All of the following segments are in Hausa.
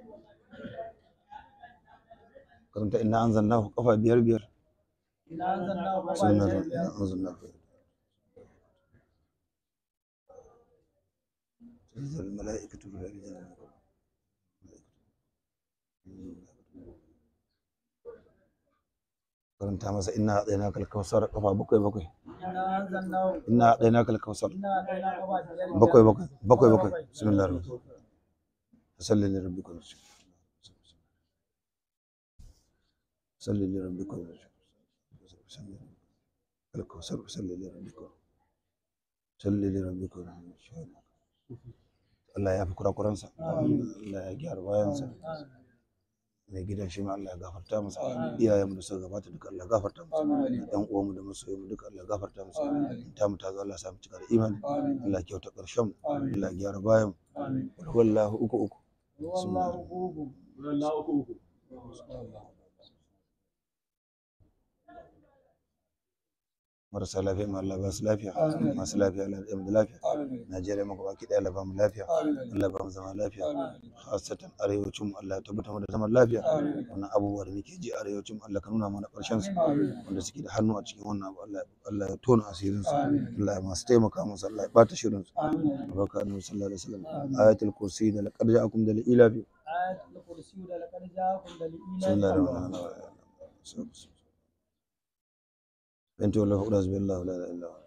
karanta inna anzalnahu kafa biyar biyar ina zanna ba sunna ba inna anzalnahu تنزل الملائكة بالرجال karanta masa inna adainaka al-kawsar kafa bakwai bakwai ina zanna inna adainaka al-kawsar ina zanna ba ba biyar bakwai bakwai bakwai bakwai bismillahir rahmanir rahim salli li rabbika wanhar. salli li rabbika wanhar. salli al-kawsar salli li rabbika salli li rabbika wanhar. Allah ya fi kurakuransa Allah ya gyara bayansa mai gidan shi ma Allah ya gafarta masa iyayenmu da suka gabata duka Allah ya gafarta masa yan uwanmu da masoyanmu duka Allah ya gafarta masa ta mu ta zo Allah ya sa mu cika da imani Allah ya kyauta karshen mu Allah ya gyara bayan mu wallahu uku uku wallahu ugu Wallahu uku uku. marasa lafiya ma Allah ba su lafiya masu lafiya Allah ya mu da lafiya Najeriya maka baki daya Allah ba mu lafiya Allah ba mu zama lafiya khasatan arewacin mu Allah ya tabbatar mu da zaman lafiya wannan abubuwa da muke ji arewacin mu Allah ka nuna mana karshen su wanda suke da hannu a cikin wannan abu Allah Allah ya tona asirin su Allah ya masu taimaka musu Allah ya bata shirin su baraka annabi sallallahu alaihi wasallam ayatul kursi da laqad ja'akum da ila bi ayatul kursi da laqad ja'akum da bismillahir rahmanir rahim بنت الله أعوذ بالله لا إله إلا هو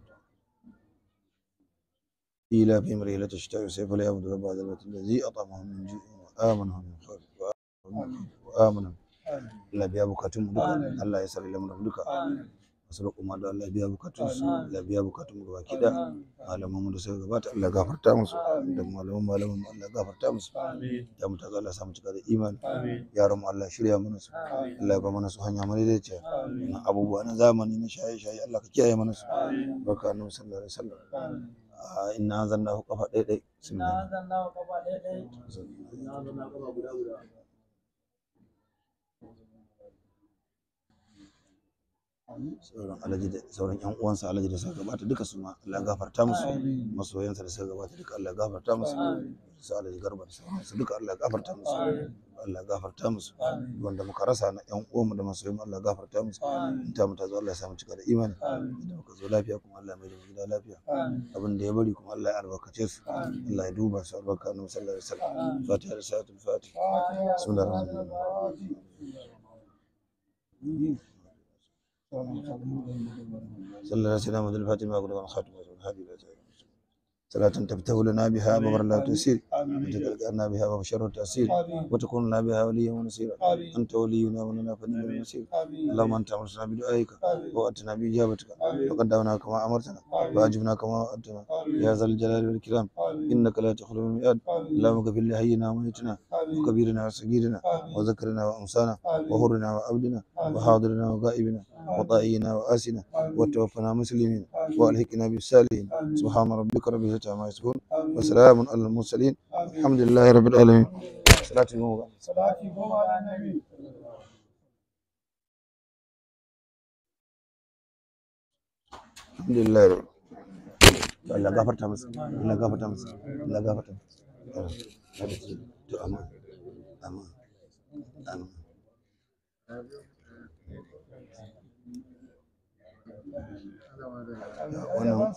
إلى في مريلة الشتاء سيف ليعبد رب هذا البيت الذي أطعمهم من جوع وآمنهم من خوف وآمنهم Allah biya bukatun mu duka Allah ya sare lamuran duka masu roƙo ma da Allah biya bukatun su Allah biya bukatun mu gaba kida malaman mu da suka gabata Allah gafarta musu da malaman malaman mu Allah gafarta musu ya mu ta Allah samu cika da imani yaran mu Allah shirya mana su Allah ya ba mana su hanya madaidaiciya na abubuwa na zamani na shaye shaye Allah ka kiyaye mana su barka annabi sallallahu alaihi wasallam a inna zanna kafa ɗaya ɗaya ina bismillah zanna ba ba dai dai Na zama kafa guda guda. sauran alaji da sauran yan uwansa alaji da suka gabata duka su ma Allah ya gafarta musu masoyansa da suka gabata duka Allah ya gafarta musu su alaji garba da sauransu duka Allah ya gafarta musu Allah ya gafarta musu wanda muka rasa na yan uwanmu da masoyan mu Allah ya gafarta musu in ta mu ta zo Allah ya samu cika da imani idan muka zo lafiya kuma Allah ya mai da mu gida lafiya abin da ya bari kuma Allah ya albarkace su Allah ya duba su albarka annabi sallallahu alaihi wasallam fatiha da salatul fatiha bismillahir rahmanir rahim صلى الله عليه وسلم الفاتحة وقل الخاتم والهادي إلى صلاة تفتح لنا بها ببر لا تسير وتلقانا بها وبشر التأسير وتكون لنا بها وليا ونصيرا أنت ولينا ولنا فنعم المصير اللهم أنت أمرتنا بدعائك وأتنا بإجابتك وقد دعونا كما أمرتنا وأجبنا كما وعدتنا يا ذا الجلال والإكرام إنك لا تخلو الميعاد اللهم اغفر لحينا وميتنا وكبيرنا وصغيرنا وذكرنا وأنسانا وحرنا وعبدنا وحاضرنا وغائبنا وطائعنا وآسنا وتوفنا مسلمين وألحقنا بالصالحين سبحان ربك رب العزة عما يصفون وسلام على المرسلين الحمد لله رب العالمين صلاة الموضع salati goma da nabi الحمد لله رب Allah gafarta masa Allah gafarta masa Allah gafarta masa to amma amma amma wannan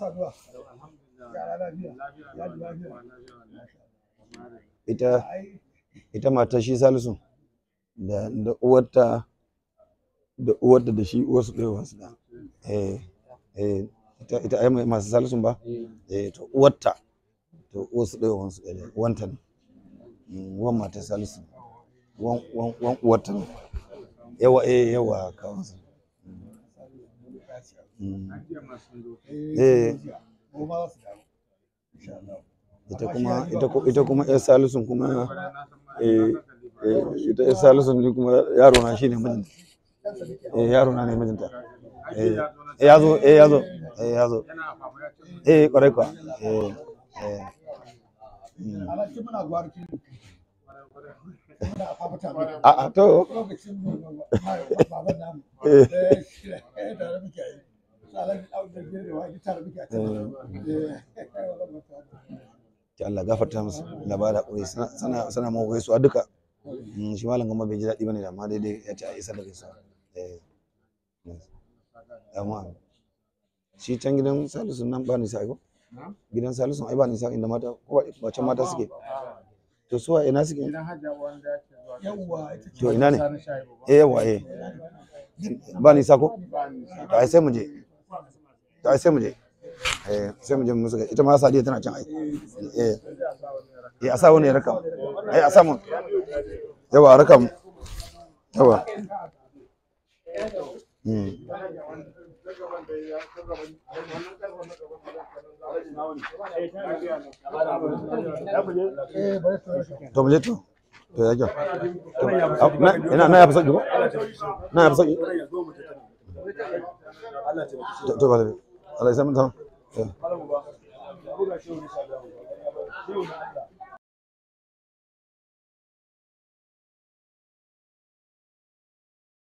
ita ita matar shi salisu da da uwarta da uwarta da shi uwarsu ɗaya wasu da eh eh ita ita ai mai- masu salisun ba eh to uwarta to uwarsu ɗaya wasu ɗaya wanta ne Mm, wan matar salisu wan wan wan uwarta ne yawa eh yawa kawansa Mm. eh ita kuma ita ko- ita kuma yar salisun kuma eh eh, ita yar salisun ni kuma yaro na shine mijinta eh yaro na ne mijinta eh eh, ya zo eh ya zo eh ya zo eh kwarai kwa eh eh mm. Alhaji muna gwarki. Muna fafata mai. a a to Lokacin mu baban namu. eh Eh, shi ne, eh, tare muke yi. Su Alhaji Audu da Gere wa tare muke a can. Eh, ta Allah gafarta musu Allah ba da hakuri sana sana sana mu gaisuwa duka Mm, shi malam gamba bai ji daɗi bane da amma daidai ya ce a isa da gaisuwa eh amma shi can gidan salisu nan ba nisa ko gidan salisu ai ba nisa inda mata ko ba can mata suke to suwa ina suke yawwa ita ce to ina ne eh yawa eh ba nisa ko to ai sai mu je to ai sai mu je eh sai mu je mu suka ita ma sadiya tana can ai eh eh a sa wani ya raka mu. eh a sa mu yawa a raka mu yawa Mm. eh bari ta rasa to mu je to to ya kyau To, au, na ina na ya fi sauki ko na ya fi sauki to to ba da Allah ya san mun ta Eh. Malam ba. Buga shi wani sabon. Shi wani Allah.